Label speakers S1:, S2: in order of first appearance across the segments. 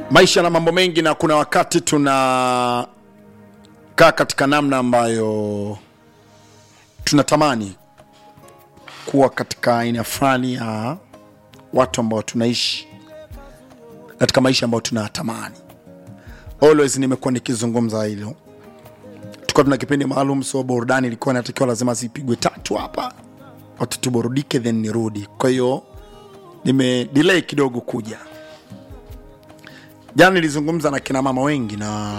S1: maisha na mambo mengi, na kuna wakati tunakaa katika namna ambayo tunatamani kuwa katika aina fulani ya watu ambao tunaishi katika maisha ambayo tunatamani. Always nimekuwa nikizungumza hilo, tulikuwa tuna kipindi maalum, so burudani ilikuwa inatakiwa lazima zipigwe tatu hapa, watu tuburudike, then nirudi. Kwa hiyo nime delay kidogo kuja. Jana nilizungumza na kina mama wengi na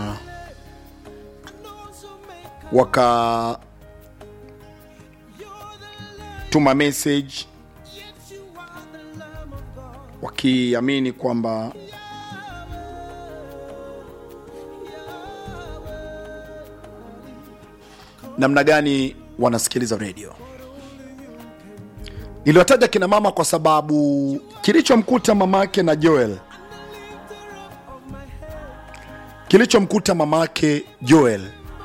S1: waka tuma message wakiamini kwamba namna gani wanasikiliza redio. Niliwataja kina mama kwa sababu kilichomkuta mamake na Joel, kilichomkuta mamake Joel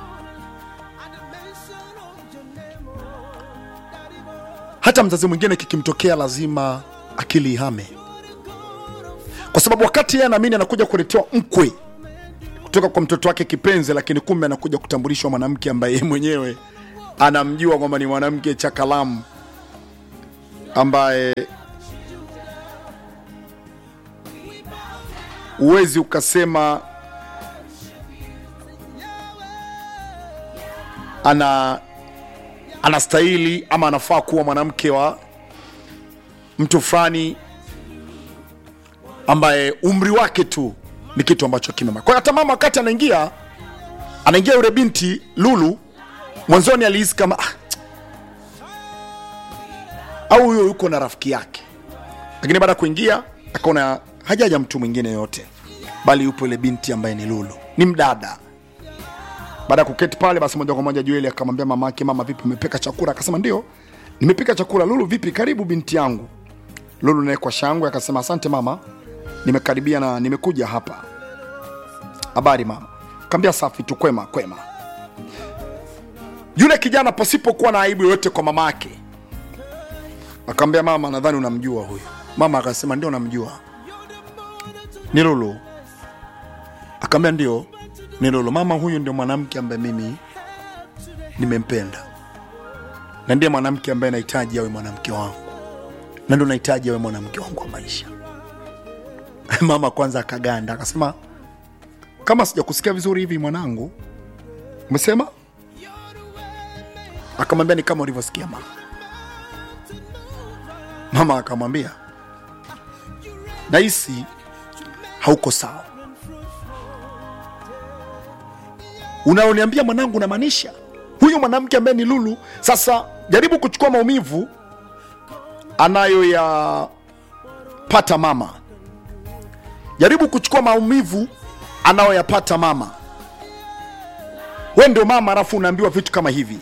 S1: hata mzazi mwingine kikimtokea lazima akili ihame, kwa sababu wakati yeye anaamini anakuja kuletewa mkwe kutoka kwa mtoto wake kipenzi, lakini kumbe anakuja kutambulishwa mwanamke ambaye yeye mwenyewe anamjua kwamba ni mwanamke chakalamu ambaye huwezi ukasema ana anastahili ama anafaa kuwa mwanamke wa mtu fulani ambaye umri wake tu ni kitu ambacho kimema. Kwa hiyo hata mama wakati anaingia anaingia yule binti Lulu, mwanzoni alihisi kama ah, au huyo yuko na rafiki yake, lakini baada ya kuingia akaona hajaja mtu mwingine yote, bali yupo ile binti ambaye ni Lulu, ni mdada baada ya kuketi pale, basi moja kwa moja Joeli akamwambia mama yake, mama, vipi, umepika chakula? Akasema ndio, nimepika chakula. Lulu, vipi, karibu binti yangu. Lulu naye kwa shangwe akasema asante mama, nimekaribia na nimekuja hapa. Habari mama? Kaambia safi tu, kwema kwema. Yule kijana pasipokuwa na aibu yoyote kwa mama yake akamwambia, mama, nadhani unamjua huyu. Mama akasema ndio, namjua, ni Lulu. Akamwambia ndio ni Lulu. Mama, huyu ndio mwanamke ambaye mimi nimempenda na ndiye mwanamke ambaye nahitaji awe mwanamke wangu na ndio nahitaji awe mwanamke wangu wa maisha. Mama kwanza akaganda, akasema kama sijakusikia vizuri hivi mwanangu, umesema? Akamwambia ni kama ulivyosikia mama. Mama akamwambia nahisi hauko sawa unaoniambia mwanangu, unamaanisha huyu mwanamke ambaye ni Lulu? Sasa jaribu kuchukua maumivu anayoyapata mama, jaribu kuchukua maumivu anayoyapata mama. We ndio mama, alafu unaambiwa vitu kama hivi.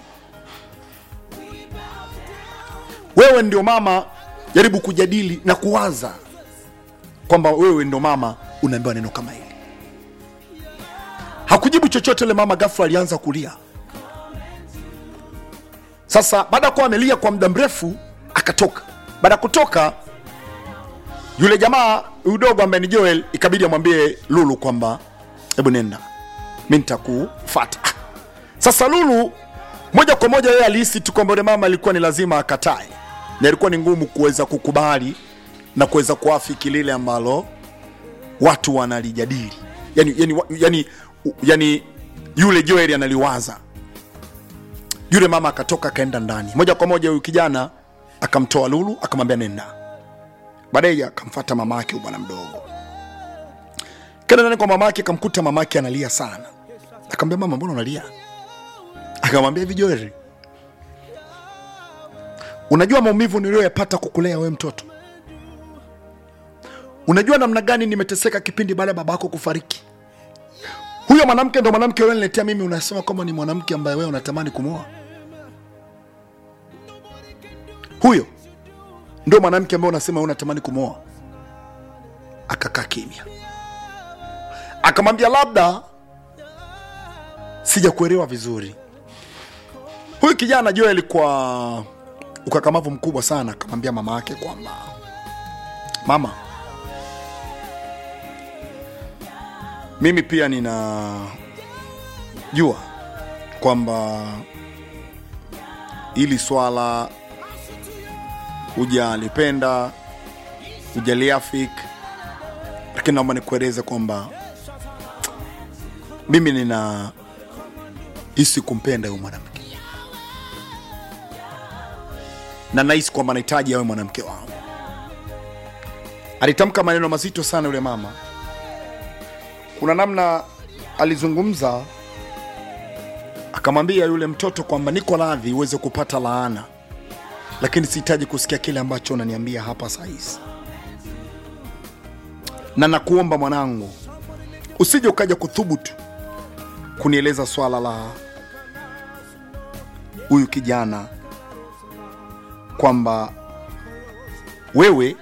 S1: Wewe ndio mama, jaribu kujadili na kuwaza kwamba wewe ndio mama, unaambiwa neno kama hili. Hakujibu chochote yule mama, ghafla alianza kulia. Sasa baada ya kuwa amelia kwa muda mrefu, akatoka. Baada ya kutoka, yule jamaa udogo ambaye ni Joel, ikabidi amwambie Lulu kwamba hebu nenda, mi nitakufata. Sasa Lulu moja kwa moja yeye alihisi tu kwamba yule mama alikuwa ni lazima akatae, na ilikuwa ni ngumu kuweza kukubali na kuweza kuafiki lile ambalo watu wanalijadili yani, yani, yani yani yule Joel analiwaza. Yule mama akatoka akaenda ndani moja kwa moja. Huyu kijana akamtoa Lulu akamwambia nenda. Baadaye akamfata mama yake, bwana mdogo, kenda ndani kwa mama yake, akamkuta mama yake analia sana. Akamwambia mama, mbona unalia? Akamwambia hivi, Joel, unajua maumivu niliyoyapata kukulea wewe mtoto? Unajua namna gani nimeteseka kipindi baada ya baba yako kufariki? Huyo mwanamke ndo mwanamke wewe niletea mimi, unasema kwamba ni mwanamke ambaye wewe unatamani kumwoa? Huyo ndo mwanamke ambaye unasema wewe unatamani kumwoa? Akakaa kimya, akamwambia labda sijakuelewa vizuri. Huyu kijana Joel kwa ukakamavu mkubwa sana akamwambia mama yake kwamba mama mimi pia nina jua kwamba hili swala hujalipenda hujaliafik lakini naomba nikueleze kwamba mimi nina hisi kumpenda huyu mwanamke na nahisi kwamba nahitaji awe mwanamke wangu alitamka maneno mazito sana yule mama kuna namna alizungumza akamwambia yule mtoto kwamba niko radhi uweze kupata laana lakini sihitaji kusikia kile ambacho unaniambia hapa sahizi na nakuomba mwanangu usije ukaja kuthubutu kunieleza swala la huyu kijana kwamba wewe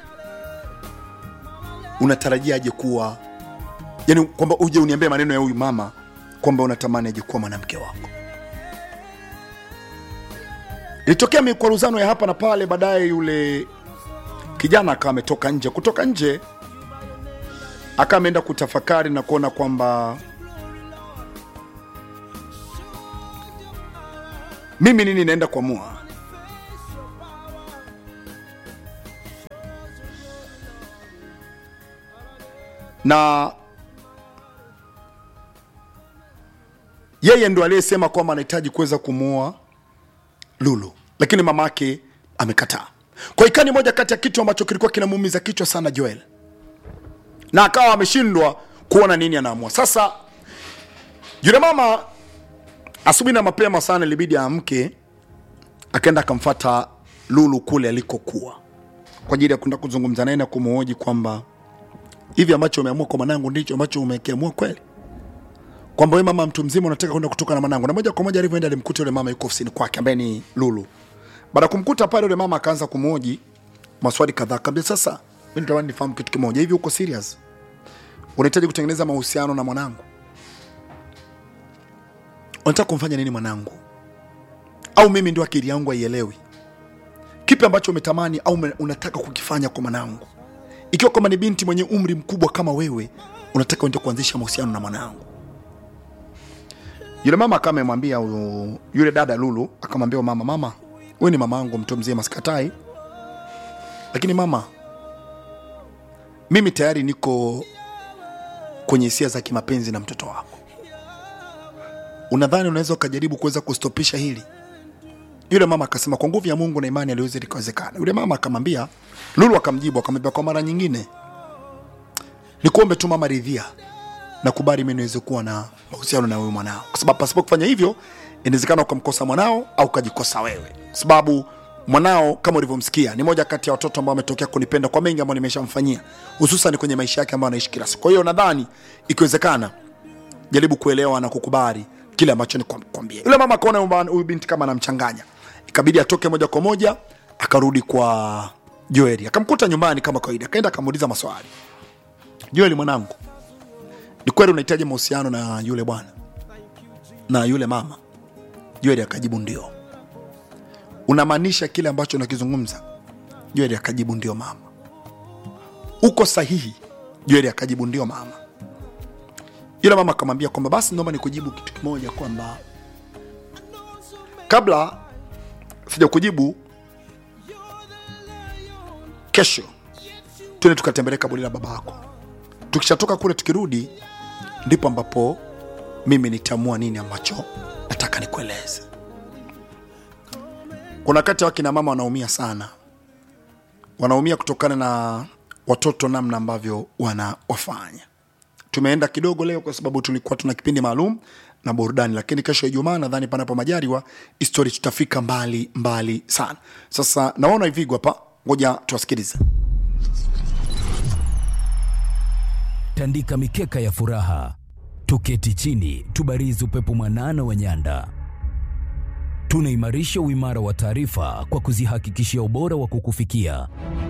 S1: unatarajiaje kuwa yani kwamba uje uniambie maneno ya huyu mama kwamba unatamani aje kuwa mwanamke wako ilitokea mikwaruzano ya hapa na pale baadaye yule kijana akawa ametoka nje kutoka nje akawa ameenda kutafakari na kuona kwamba mimi nini naenda kuamua na yeye ndo aliyesema kwamba anahitaji kuweza kumuoa lulu lakini mama yake amekataa kwa hiyo ni moja kati ya kitu ambacho kilikuwa kinamuumiza kichwa sana joel na akawa ameshindwa kuona nini anaamua sasa yule mama asubuhi na mapema sana ilibidi aamke akaenda akamfata lulu kule alikokuwa kwa ajili ya kwenda kuzungumza naye na kumuhoji kwamba hivi ambacho umeamua kwa mwanangu ndicho ambacho umekiamua kweli kwamba we mama mtu mzima unataka kwenda kutoka na mwanangu na moja kwa moja alivyoenda alimkuta yule mama yuko ofisini kwake ambaye ni lulu baada ya kumkuta pale yule mama akaanza kumhoji maswali kadhaa kabla sasa mi natamani nifahamu kitu kimoja hivi uko serious unahitaji kutengeneza mahusiano na mwanangu unataka kumfanya nini mwanangu au mimi ndio akili yangu haielewi kipi ambacho umetamani au ume- unataka kukifanya kwa mwanangu ikiwa kama ni binti mwenye umri mkubwa kama wewe unataka uende kuanzisha mahusiano na mwanangu yule mama akawa amemwambia huyu- yule dada lulu akamwambia huyu mama mama wewe ni mama yangu mtu mzima sikatai lakini mama mimi tayari niko kwenye hisia za kimapenzi na mtoto wako unadhani unaweza ukajaribu kuweza kustopisha hili yule mama akasema kwa nguvu ya mungu na imani aliweza likawezekana yule mama akamwambia lulu akamjibu akamwambia kwa mara nyingine nikuombe tu mama ridhia na kubali mi niweze kuwa na mahusiano na huyu mwanao kwa sababu pasipo kufanya hivyo inawezekana ukamkosa mwanao au ukajikosa wewe kwa sababu mwanao kama ulivyomsikia ni moja kati ya watoto ambao wametokea kunipenda kwa mengi ambayo nimeshamfanyia hususan kwenye maisha yake ambayo anaishi kila siku kwa hiyo nadhani ikiwezekana jaribu kuelewa na kukubali kile ambacho nikwambia yule mama akaona kwamba huyu binti kama anamchanganya ikabidi atoke moja kwa moja akarudi kwa joeli akamkuta nyumbani kama kawaida akaenda akamuuliza maswali joeli mwanangu ni kweli unahitaji mahusiano na yule bwana na yule mama joeli akajibu ndio unamaanisha kile ambacho nakizungumza joeli akajibu ndio mama uko sahihi joeli akajibu ndio mama yule mama akamwambia kwamba basi naomba nikujibu kitu kimoja kwamba kabla sija kujibu kesho tuende tukatembelee kaburi la baba yako tukishatoka kule tukirudi ndipo ambapo mimi nitaamua nini ambacho nataka nikueleze kuna wakati wakina mama wanaumia sana wanaumia kutokana na watoto namna ambavyo wanawafanya tumeenda kidogo leo kwa sababu tulikuwa tuna kipindi maalum na burudani lakini kesho ijumaa nadhani panapo majaliwa histori tutafika mbali mbali sana sasa naona ivigwa hapa ngoja tuwasikilize
S2: tandika mikeka ya furaha, tuketi chini, tubarizi upepo mwanana wa nyanda. Tunaimarisha uimara wa taarifa kwa kuzihakikishia ubora wa kukufikia.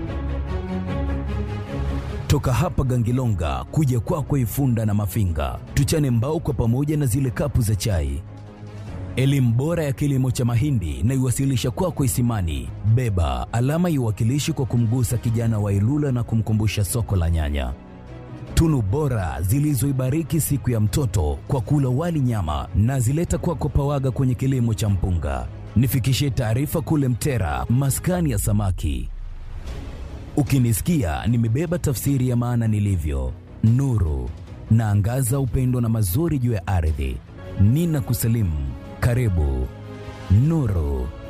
S2: Toka hapa Gangilonga kuja kwako Ifunda na Mafinga, tuchane mbao kwa pamoja na zile kapu za chai. Elimu bora ya kilimo cha mahindi na iwasilisha kwako Isimani. Beba alama iwakilishi kwa kumgusa kijana wa Ilula na kumkumbusha soko la nyanya tunu bora zilizoibariki siku ya mtoto kwa kula wali nyama na zileta kwako pawaga kwenye kilimo cha mpunga. Nifikishie taarifa kule Mtera, maskani ya samaki. Ukinisikia nimebeba tafsiri ya maana nilivyo, nuru naangaza upendo na mazuri juu ya ardhi. Nina kusalimu, karibu Nuru.